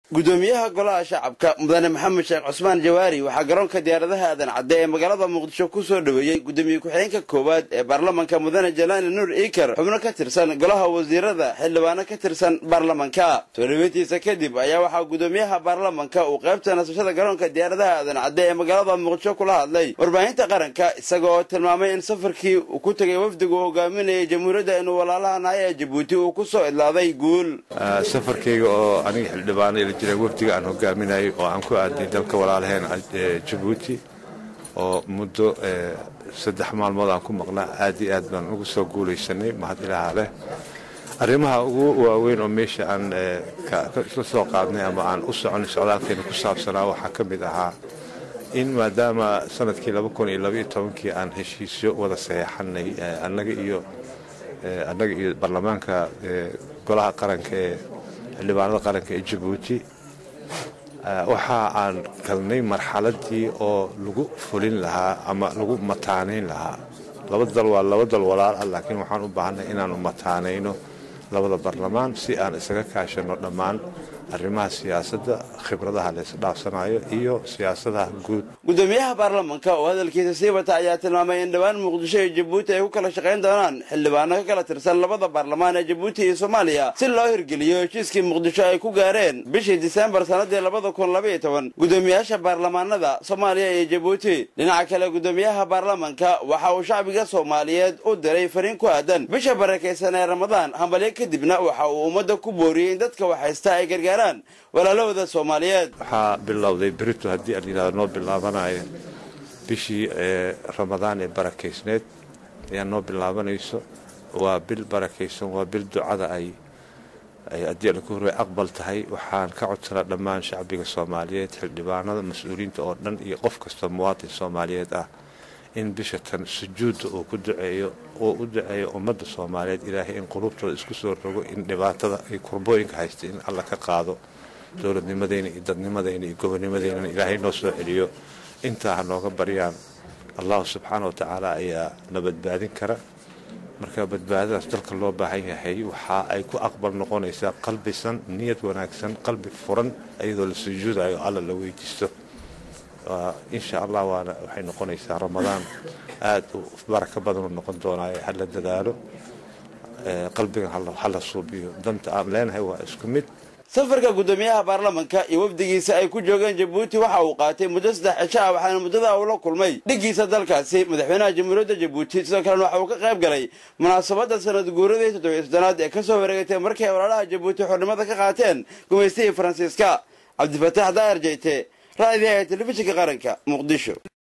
gudoomiyaha golaha shacabka mudane maxamed sheekh cusmaan jawaari waxaa garoonka diyaaradaha aadan cadde ee magaalada muqdisho ku soo dhoweeyey gudoomiye ku-xigeenka koowaad ee baarlamanka mudane jalaani nuur iikar xubno ka tirsan golaha wasiirada xildhibaano ka tirsan baarlamanka soo dhoweyntiisa kadib ayaa waxaa gudoomiyaha baarlamanka uu qaybta nasashada garoonka diyaaradaha aadan cadde ee magaalada muqdisho kula hadlay warbaahinta qaranka isaga oo tilmaamay in safarkii uu ku tegay wafdiga uu hogaaminayay jamhuuriyadda inuu walaalaha nahay ee jabuuti uu ku soo idlaaday guul safarkayga oo aniga xildhibaano ila jira wafdiga aan hogaaminayay oo aan ku aaday dalka walaalaheen jabuuti oo muddo saddex maalmood aan ku maqnaa aad iyo aad baan ugu soo guulaysanay mahad ilaaha leh arrimaha ugu waaweyn oo meesha aan isla soo qaadnay ama aan u soconay socdaalkeena ku saabsanaa waxaa ka mid ahaa in maadaama sanadkii kii aan heshiisyo wada saxeexanay annaga iyo annaga iyo baarlamaanka golaha qaranka ee xildhibaanada qaranka ee jabuuti waxa aan galnay marxaladii oo lagu fulin lahaa ama lagu mataanayn lahaa laba dal waa laba dal walaal ah laakiin waxaan u baahanay inaanu mataanayno labada barlamaan si aan isaga kaashano dhammaan arrimaha siyaasadda khibradaha la isdhaafsanayo iyo siyaasadaha guud gudoomiyaha baarlamanka oo hadalkiisa sii wata ayaa tilmaamay in dhowaan muqdisho iyo jabuuti ay ku kala shaqayn doonaan xildhibaano ka kala tirsan labada baarlamaan ee jabuuti iyo soomaaliya si loo hirgeliyo heshiiskii muqdisho ay ku gaareen bishii diseembar sannadii labada kun labaiyo toban gudoomiyaasha baarlamaanada soomaaliya iyo jabuuti dhinaca kale gudoomiyaha baarlamanka waxa uu shacbiga soomaaliyeed u diray fariin ku aadan bisha barakaysan ee ramadaan hambalyo kadibna waxa uu ummadda ku booriyey in dadka waxhaysta ay gargaar walaalahooda soomaaliyeed waxaa bilowday berito haddii aan yidhahdo noo bilaabanayo bishii ramadaan ee barakaysneed ayaa noo bilaabanayso waa bil barakaysan waa bil ducada ay haddii aan ku horey aqbal tahay waxaan ka codsanaa dhammaan shacbiga soomaaliyeed xildhibaanada mas-uuliyiinta oo dhan iyo qof kasta muwaatin soomaaliyeed ah in bisha tan sujuudda uu ku duceeyo oo u duceeyo ummadda soomaaliyeed ilaahay in qulubtooda isku soo rogo in dhibaatada iyo kurbooyinka haystay in alla ka qaado dowladnimadeyna iyo dadnimadeyna iyo gobonimadeynana ilaahay noo soo celiyo intaa ha nooga baryaan allahu subxaana wa tacaala ayaa na badbaadin kara marka badbaadadaas dalka loo baahan yahay waxa ay ku aqbal noqonaysaa qalbisan niyad wanaagsan qalbi furan iyadoo la sujuudayo alla la weydiisto insha allah waana waxay noqonaysaa ramadaan aad u baraka badan u noqon doonaayo hala dadaalo qalbigan hala suubiyo danta aan leenahay waa isku mid safarka gudoomiyaha baarlamanka iyo wafdigiisa ay ku joogeen jabuuti waxa uu qaatay muddo saddex cisho ah waxaana muddada uu la kulmay dhiggiisa dalkaasi madaxweynaha jamhuuriyadda jabuuti sidoo kalena waxa uu ka qayb galay munaasabadda sanad guuradii toddobiyo soddonaad ee ka soo wareegatay markii ay walaalaha jabuuti xornimada ka qaateen gumaystihii faransiiska cabdifataax daayar jeyte raadiyaha telefishinka qaranka muqdisho